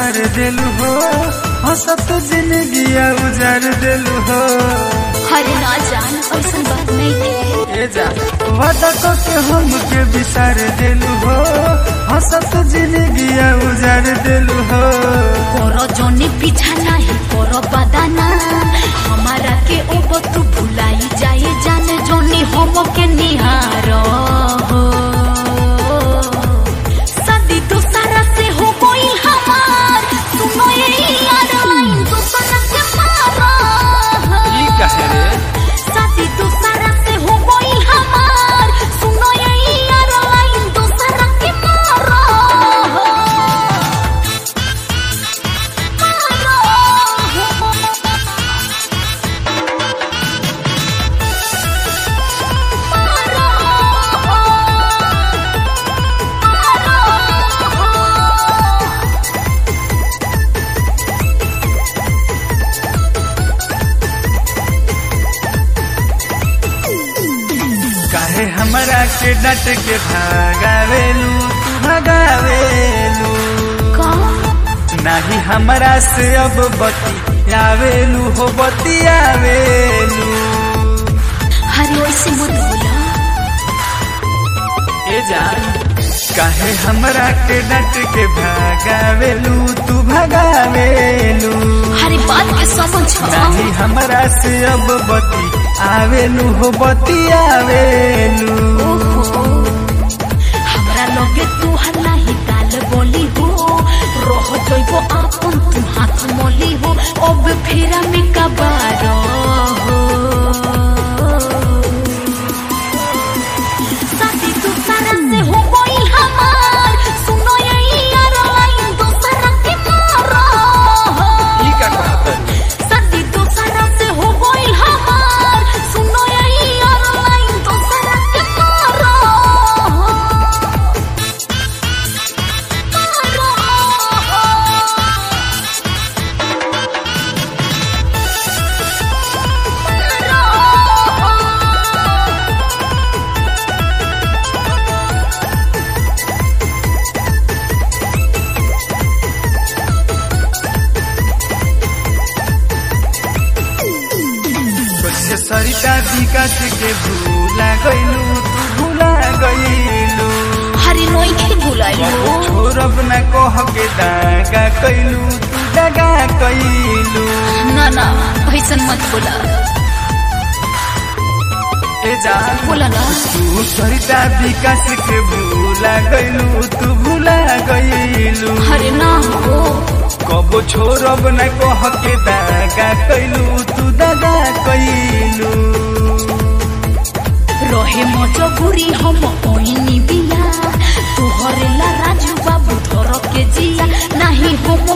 बिसार देलू हो हंसत जिंदगी उजार देलू हो हरे ना जान ऐसा बात नहीं है ए जा वादा को के हम के बिसार देलू हो हंसत जिंदगी उजार देलू हो करो जोनी पीछा नहीं करो बदाना हमारा के ओबो तू भुलाई जाए जाने जोनी हम के निहारो हो सदी तो सारा से हो कोई हमार सुनो ये यार लाइन तो सना के मारो ई कहे रे साथी तो सारा से हो कोई हमार सुनो ये यार लाइन तो सारा के मारो काहे हमरा के डट के भागावेलू तू भगावेलू नाही हमरा से अब बतियावेलू हो बतियावेलू हरे वैसे मत बोला ए जान काहे हमरा के डट के भागावेलू तू भगावेलू हरे बात के समझ नाही हमरा से अब बती आवेलू हो बतियावेलू ओहो हमरा लगे तू हल्ला ही काल बोली हो रह जइबो आपन तू हाथ मोली हो अब फेरा में कबारो हो साथी तू सारा से हो कोई हमार सुनो ये यार लाइन तो सारा के मारो हो ई का कहत सदी तो सारा से हो गई हमार सुनो यही और लाइन तो सारा के मारो कैसे सरिता विकास के भूला गइलू तू भूला गइलू हरी नोई के बुलाइयो छोरब न कह के दागा कैलू तू दगा कैलू ना ना ऐसन मत बोला ए जान बोला ना तू सरिता विकास के भूला गइलू तू भूला गइलू हरे ना हो कबो छोरब न कह के दागा कैलू तू दगा कैलू रहे मजबूरी हम ओइनी बिया तोहरे ला राजू बाबू धर के जिया नहीं हम